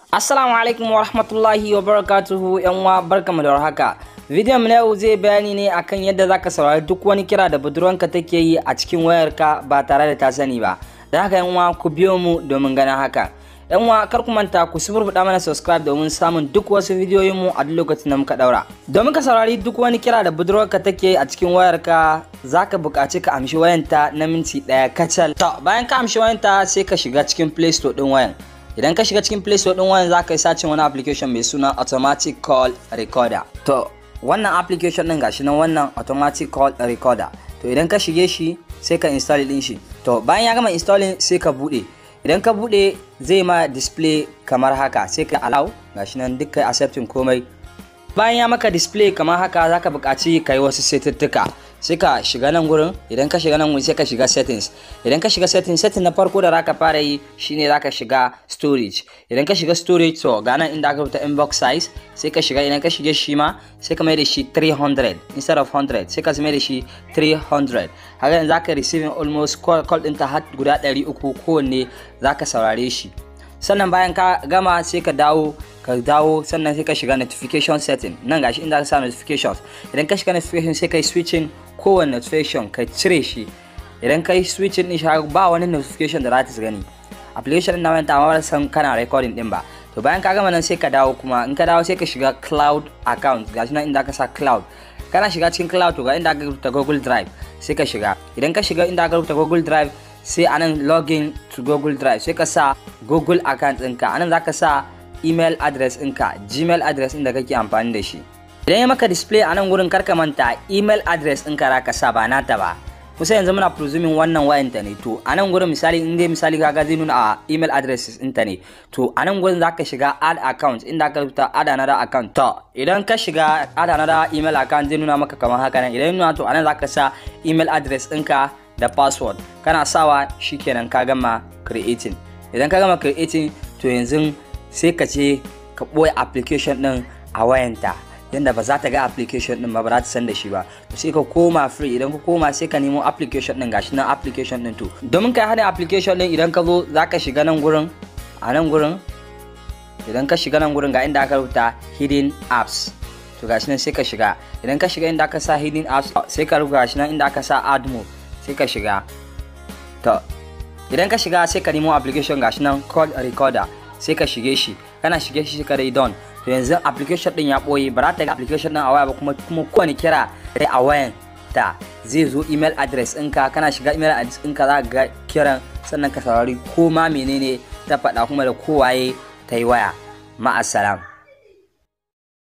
Assalamu alaikum wa rahmatullahi wa barakatuhu yan uwa barkamu da warhaka. Bidiyon na yau zai bayani ne akan yadda zaka saurari duk wani kira da budurwanka take yi a cikin wayarka ba tare da ta sani ba. Da haka yan uwa ku biyo mu domin ganin haka. Yan uwa kar ku manta ku suburbuɗa mana subscribe domin samun duk wasu bidiyoyin mu a duk lokacin da muka daura. Domin ka saurari duk wani kira da budurwarka take yi a cikin wayarka zaka buƙaci ka amshi wayanta na minti ɗaya kacal. To bayan ka amshi wayanta sai ka shiga cikin Play Store ɗin wayan. idan ka shiga cikin play store din wayan za ka yi sacin wani application mai suna automatic call recorder to wannan application din gashi nan wannan automatic call recorder to idan ka shige shi sai ka install din shi to bayan ya gama installing sai ka bude idan ka bude zai ma display kamar haka sai ka allow gashi nan duk kai accepting komai bayan ya maka display kamar haka zaka buƙaci ka yi wasu setuttuka sai ka shiga nan gurin idan ka shiga nan gurin sai ka shiga settings idan ka shiga settings setting na farko da zaka fara yi shine zaka shiga storage idan ka shiga storage to ga nan inda aka rubuta inbox size sai ka shiga idan ka shige shi ma sai ka mai da shi 300 instead of 100 sai ka mai da shi 300 haka yanzu zaka receiving almost call call ɗinta har guda 300 kowanne zaka saurare shi sannan bayan ka gama sai ka dawo ka dawo sannan sai ka shiga notification setting nan gashi inda ka sa notifications idan ka shiga notification sai ka yi switching kowane notification ka cire shi idan ka yi switching din shi ba wani notification da za ta gani application din na wani amma ba san kana recording din ba to bayan ka gama nan sai ka dawo kuma in ka dawo sai ka shiga cloud account gashi nan inda ka sa cloud kana shiga cikin cloud to ga inda ka rubuta google drive sai ka shiga idan ka shiga inda ka rubuta google drive sai anan login to google drive sai ka sa google account ɗinka anan za ka sa email address ɗinka gmail address ɗin da kake amfani da shi idan ya maka display a nan wurin karka manta email address ɗinka za ka sa ba nata ba kusa yanzu muna presuming wannan wayanta ne to a nan gurin misali in dai misali kaga zai nuna a email address ɗinta ne to a nan gurin zaka shiga add account inda ka rubuta add another account to idan ka shiga add another email account zai nuna maka kamar haka nan idan nuna to a nan zaka sa email address ɗinka da password kana sawa shikenan ka gama creating idan ka gama creating to yanzu sai ka ce ka ɓoye application ɗin a wayanta yadda ba za ta ga application ɗin ba ba za ta san da shi ba to sai ka koma free idan ka koma sai ka nemo application ɗin gashi nan application ɗin to domin ka hada application ɗin idan ka zo za ka shiga nan gurin a nan gurin idan ka shiga nan gurin ga inda aka rubuta hidden apps to gashi nan sai ka shiga idan ka shiga inda aka sa hidden apps sai ka rubuta gashi nan inda aka sa add more sai ka shiga to idan ka shiga sai ka nemo application gashi nan call recorder sai ka shige shi kana shige shi ka dai don to yanzu application din ya boye ba za ta ga application din a waya ba kuma kuma kowane kira dai a wayan ta zai zo email address ɗinka kana shiga email address ɗinka za ka ga kiran sannan ka saurari ko ma menene ta faɗa kuma da kowaye ta yi waya ma'asalam